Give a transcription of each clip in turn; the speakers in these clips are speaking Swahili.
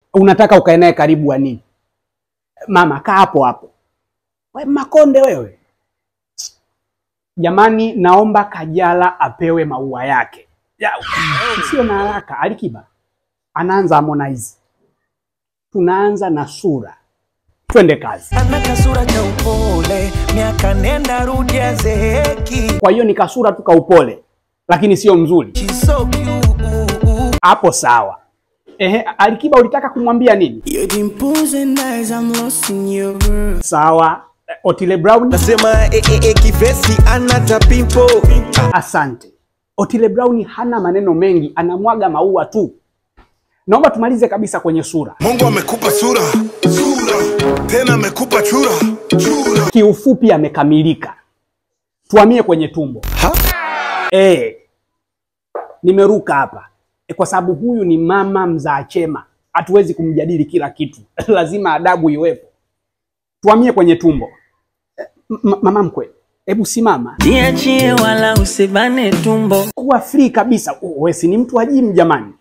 Unataka ukae naye karibu wa nini? Mama kaa hapo hapo. We Makonde wewe. Jamani, naomba Kajala apewe maua yake. Ya, Sio na haraka. Alikiba anaanza Harmonize, tunaanza na sura. Twende kazi. ana kasura cha upole, miaka nenda rudi azeeki. Kwa hiyo ni kasura tu kaupole, lakini sio mzuri. She's so cute. Hapo sawa. Ehe, Alikiba ulitaka kumwambia nini? Your dimples and eyes, I'm lost in your world. Sawa. Otile Brown, Nasema eh, eh, eh, kivesi ana tapimpo asante. Otile Brown hana maneno mengi, anamwaga maua tu. Naomba tumalize kabisa kwenye sura. Mungu amekupa sura sura, tena amekupa chura chura. Kiufupi amekamilika. Tuhamie kwenye tumbo. Eh, nimeruka hapa e, kwa sababu huyu ni mama mzaa chema, hatuwezi kumjadili kila kitu lazima adabu iwepo. Tuhamie kwenye tumbo. Eh, m- mama mkwe, hebu simama, Jiachie wala usibane tumbo. kuwa free kabisa. Oh, wewe si ni mtu wa gym jamani?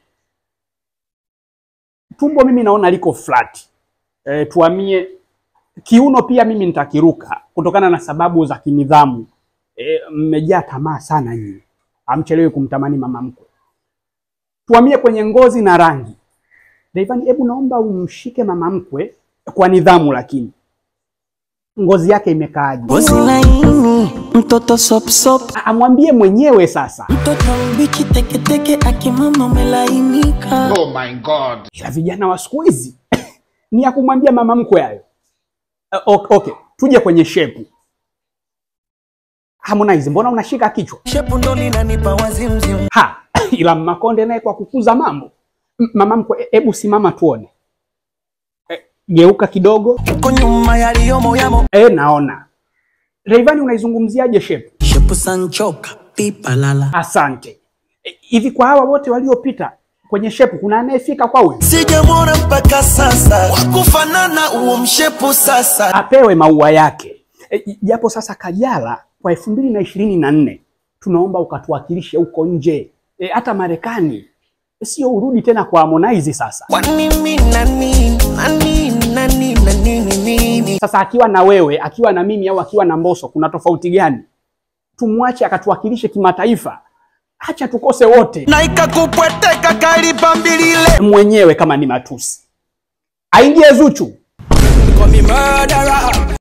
Tumbo mimi naona liko flat. E, tuhamie kiuno, pia mimi nitakiruka kutokana na sababu za kinidhamu. E, mmejaa tamaa sana nyinyi, hamchelewi kumtamani mama mkwe. Tuhamie kwenye ngozi na rangi. Rayvanny, hebu naomba umshike mama mkwe kwa nidhamu, lakini ngozi yake imekaaje? Ngozi laini, mtoto sop sop. Amwambie mwenyewe sasa. Mtoto mbichi teketeke, akimama umelainika. ila vijana wa siku hizi ni ya kumwambia mama mkwe hayo. Uh, okay, okay, tuje kwenye shepu. Harmonize, mbona unashika kichwa? shepu ndo linanipa wazimzim Ha, ila Makonde naye kwa kukuza mambo. M- Mama mkwe, e- hebu simama tuone. E, geuka kidogo. uko nyuma yaliyomo yamo E, naona. Rayvanny unaizungumziaje shepu? Shepu sanchoka, pipa lala. Asante. E, hivi kwa hawa wote waliopita kwenye shepu kuna anayefika kwa huyu? sijamwona mpaka sasa wakufanana huo mshepu sasa apewe maua yake E, japo sasa Kajala kwa elfu mbili na ishirini na nne tunaomba ukatuwakilishe huko nje E, hata Marekani, sio urudi tena kwa Harmonize sasa. Kwani mi nani nani nani nani nini Sasa akiwa na wewe, akiwa na mimi au akiwa na Mbosso, kuna tofauti gani? Tumwache akatuwakilishe kimataifa, acha tukose wote na ikakupweteka kalipa mbilile mwenyewe, kama ni matusi aingie Zuchu. kwa mimadara